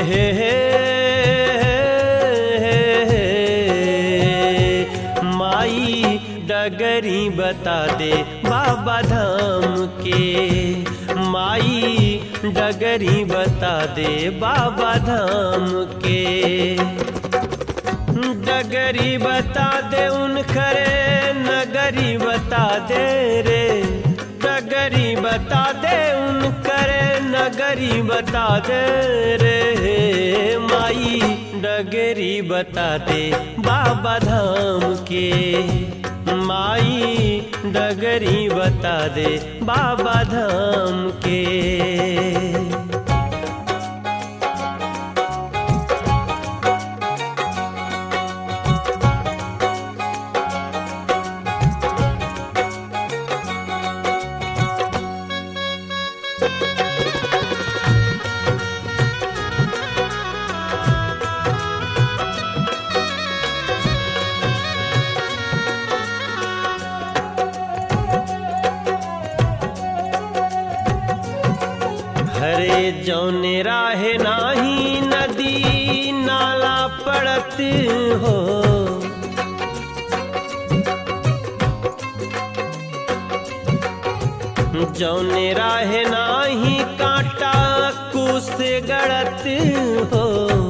हे हे माई डगरी बता दे बाबा धाम के माई डगरी बता दे बाबा धाम के डगरी बता दे उन खरे नगरी बता दे रे डगरी बता दे उन करे नगरी बता दे रे माई डगरी बता दे बाबा धाम के माई डगरी बता दे बाबा धाम के हरे जौने राहे नाही नदी नाला पड़त हो जौने राहे नाही कांटा कुस गड़त हो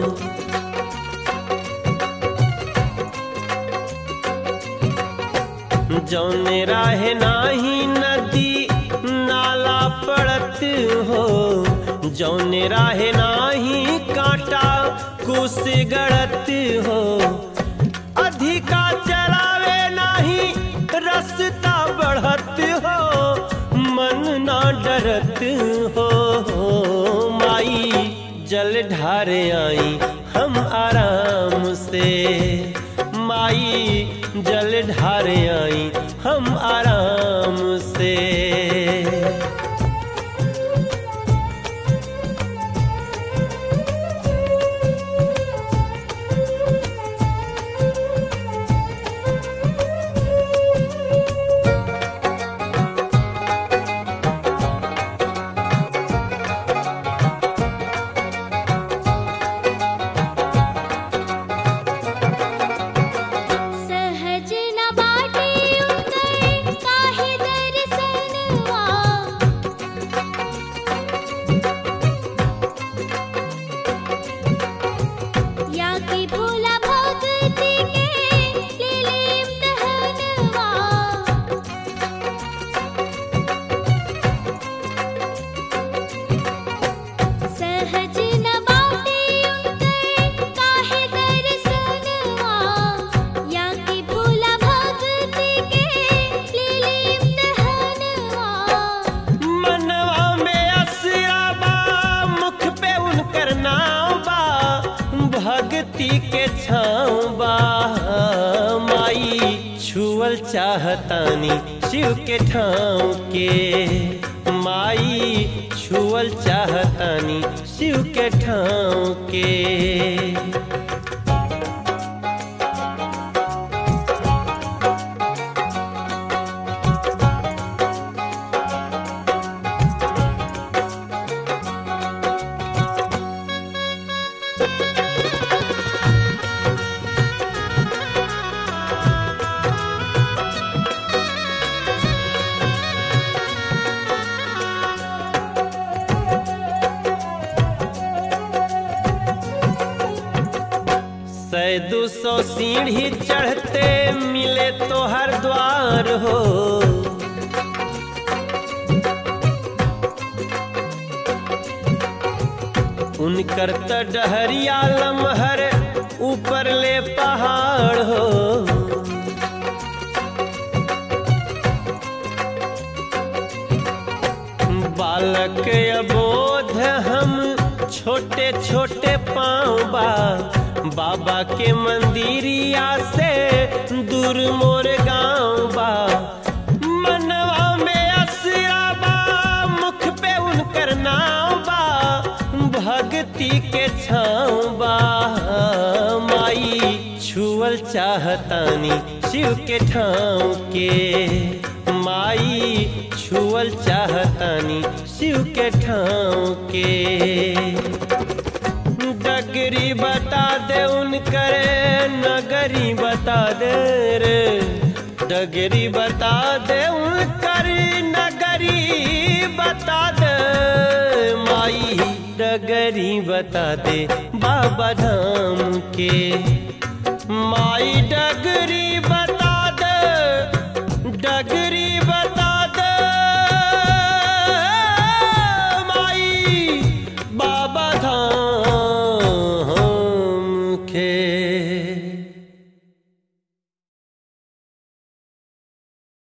जौने राहे नाही नदी नाला पड़त हो जौने राहे नाही कांटा कुस गड़त हो अधिका चलावे नाही रस्ता बढ़त हो मन ना डरत हो माई जल ढारे आई हम आराम से माई जल ढारे आई हम आराम से सहज न बाटे उतर काहे दर्शनवा या कि भोला भक्ति के लीले इम्तहनवा सहज न बाटे उतर काहे दर्शनवा या कि भोला भक्ति के लीले इम्तहनवा मनवा में असरा बा मुख पे उनकर नाव बा भक्ति के छाँव बा माई छुअल चाहतानी शिव के ठाव के माई छुअल चाहतानी शिव के ठाव के सै दो सौ सीढ़ी चढ़ते मिले तो हर द्वार हो उनकर त डहरिया लमहर ऊपर ले पहाड़ हो बालक अबोध हम छोटे छोटे पाँव बा बाबा के मंदिरिया से दूर मोर गाँव बा मनवा में असरा बा मुख पे उनकर नाव बा भक्ति के छाँव बा माई छुअल चाहतानी शिव के ठाव के माई छुअल चाहतानी शिव के ठाव के डगरी बता दे उनकर नगरी बता दे रे डगरी बता दे उनकर नगरी बता दे माई डगरी बता दे बाबा धाम के माई डगरी बता दे डगरी बता